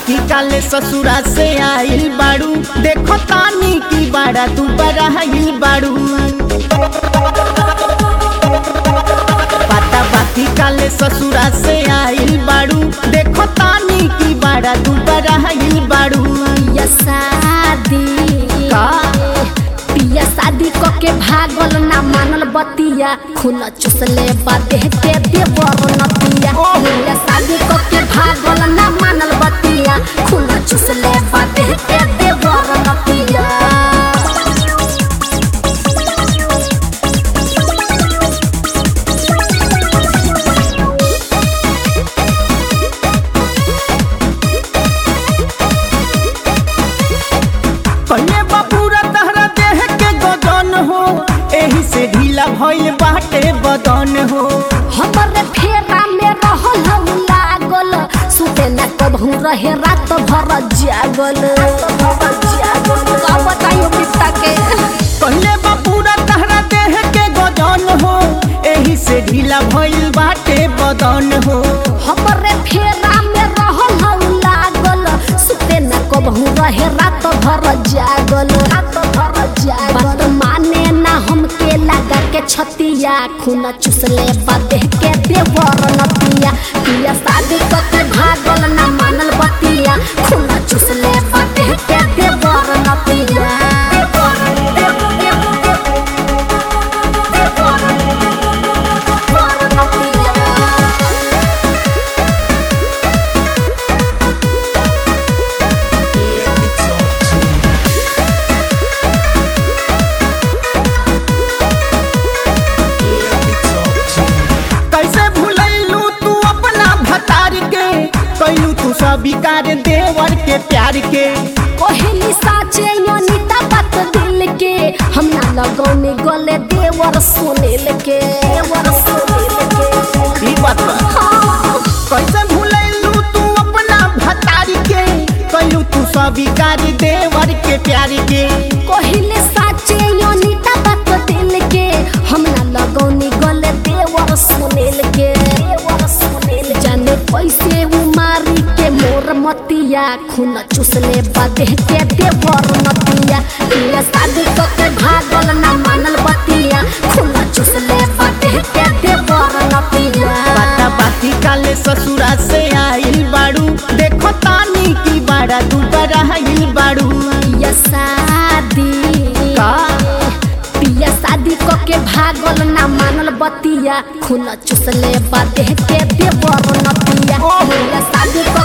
बाकी काले ससुरा से आइल बाड़ू देखो तानी की बाड़ा तू बराइल बाड़ू पता बाकी काले ससुरा से आइल बाड़ू देखो तानी की बाड़ा तू बराइल बाड़ू पिया शादी का? पिया शादी क के भागल ना मानल बतिया खून चुसले बादे के देवर नतिया ओह। पिया शादी क के भागल ना मानल बतिया खून चुसले बादे के देवर नतिया कन्ने बापूरा तहरा देह के गजन हो एही से ढीला भइल बाटे बदन हो हमरे फेरा में रहल हम लागल सुते न कबहू रहे रात भर जागल का बताइयो पिता के कन्ने बापूरा तहरा देह के गजन हो एही से ढीला भइल बाटे बदन हो हमरे फेरा में रहल हम लागल सुते न कबहू रहे रात भर जागल रात भर जागल बात माने ना हमके लगा के छतिया खून चुसले बादे के देवर नतिया पिया शादी क के भागल ना मानल बतिया खून चुसले बादे के देवर नतिया कैसे भुलैलू तू अपना भतार के कैलू तू स्वीकार देवर के प्यार के कोहली साचे योनिता बात दिल के हम ना लगौने गले देवर सुनील के देवर सुनील के ई बात बा हाँ, कैसे भुलैलू तू अपना भतार के कैलू तू स्वीकार देवर के प्यार के कोहली साचे योनिता बात दिल के हम ना लगौने गले देवर सुनील के देवर सुनील जाने पैसे उमारी के मोर मतिया खून चुसले बादे के देवर नतिया ये शादी क के भागल ना मानल बतिया खून चुसले बादे के देवर नतिया बाता बाती काले ससुरा से आइल बाड़ू देखो तानी की बाड़ा तू बराइल बाड़ू पिया शादी का? पिया शादी क के भागल ना मानल बतिया खून चुसले बादे के देवर नतिया ओह। पिया शादी क